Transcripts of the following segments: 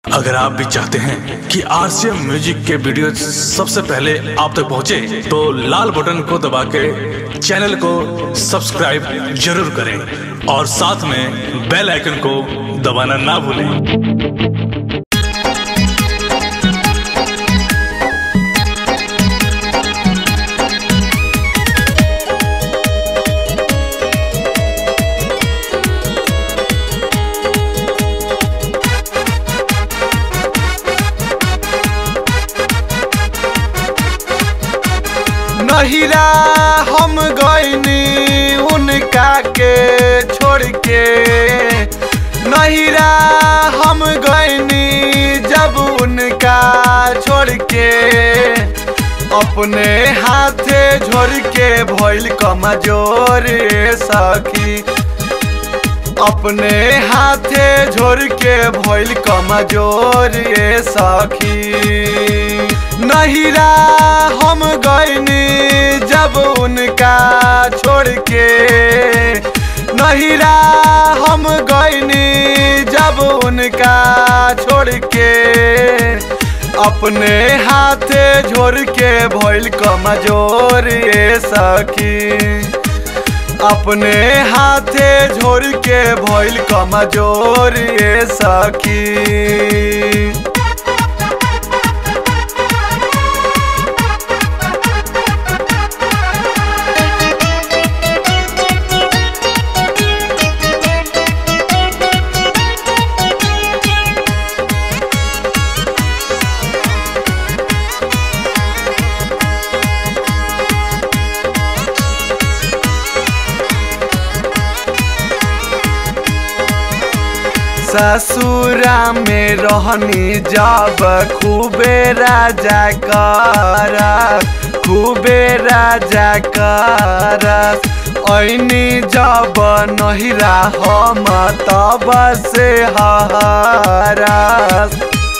अगर आप भी चाहते हैं कि आरसीएम म्यूजिक के वीडियो सबसे पहले आप तक पहुंचे, तो लाल बटन को दबा के चैनल को सब्सक्राइब जरूर करें और साथ में बेल आइकन को दबाना ना भूलें नहिरा हम गईनी उनका के छोड़ के नहिरा हम गईनी जब उनका छोड़ के अपने हाथे झोर के भइल कमजोर सखी अपने हाथे झोर के भइल कमजोर सखी नहिरा हम गईनी जब उनका छोड़ के नहिरा हम गईनी जब उनका छोड़ के अपने हाथे झोर के भइल कमजोर सखी अपने हाथे झोर के भइल कमजोर सखी ससुरा में रहनी जब खूबे राजा कर खूबे राजा कर ऐनी जब नहिरा हम तब से हरस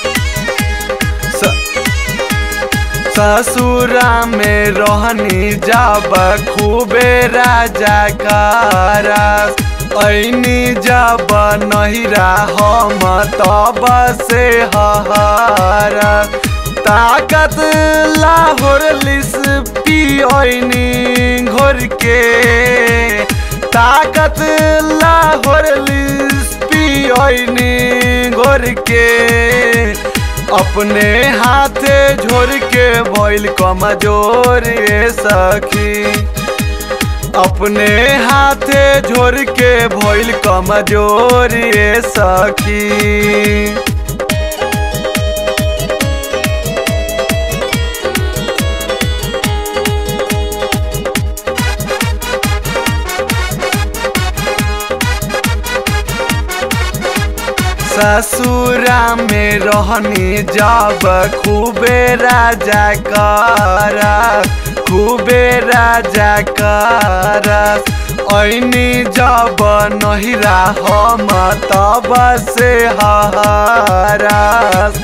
ससुरा में रहनी जब खूबे राजा करस ऐनी जब नहिरा हम तब से हर ताकत लाहौर लिस पियनी घोर के ताकत लाहौर लिस पियनी घोर के अपने हाथे झोर के भइल कमजोर सखी अपने हाथे झोर के भइल कमजोर सखी ससुरा में रहनी जब खूबे राजा कर खूबे राजा कर ऐनी जब नहिरा हम तब से हरस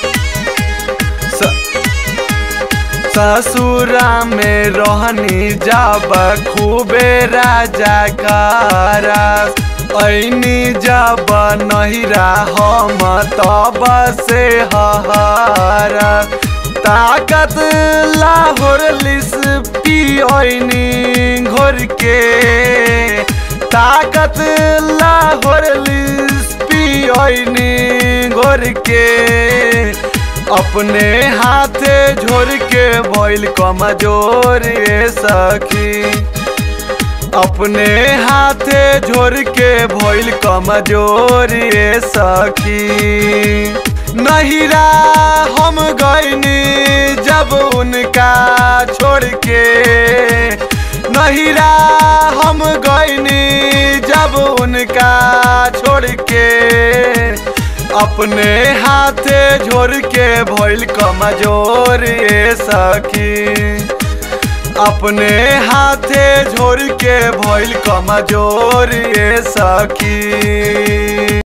ससुरा में रहनी जब खूबे राजा करस ऐनी जब नहिरा हम तब से हर ताकत लाहौर लिस पियनी घोर के ताकत लाहौर लिस पियनी घोर के अपने हाथे झोर के भइल कमजोर सखी अपने हाथे झोर के भइल कमजोर सखी नहिरा हम गईनी जब उनका छोड़ के नहिरा हम गईनी जब उनका छोड़ के अपने हाथे झोर के भइल कमजोर सखी अपने हाथे झोर के भइल कमजोर सखी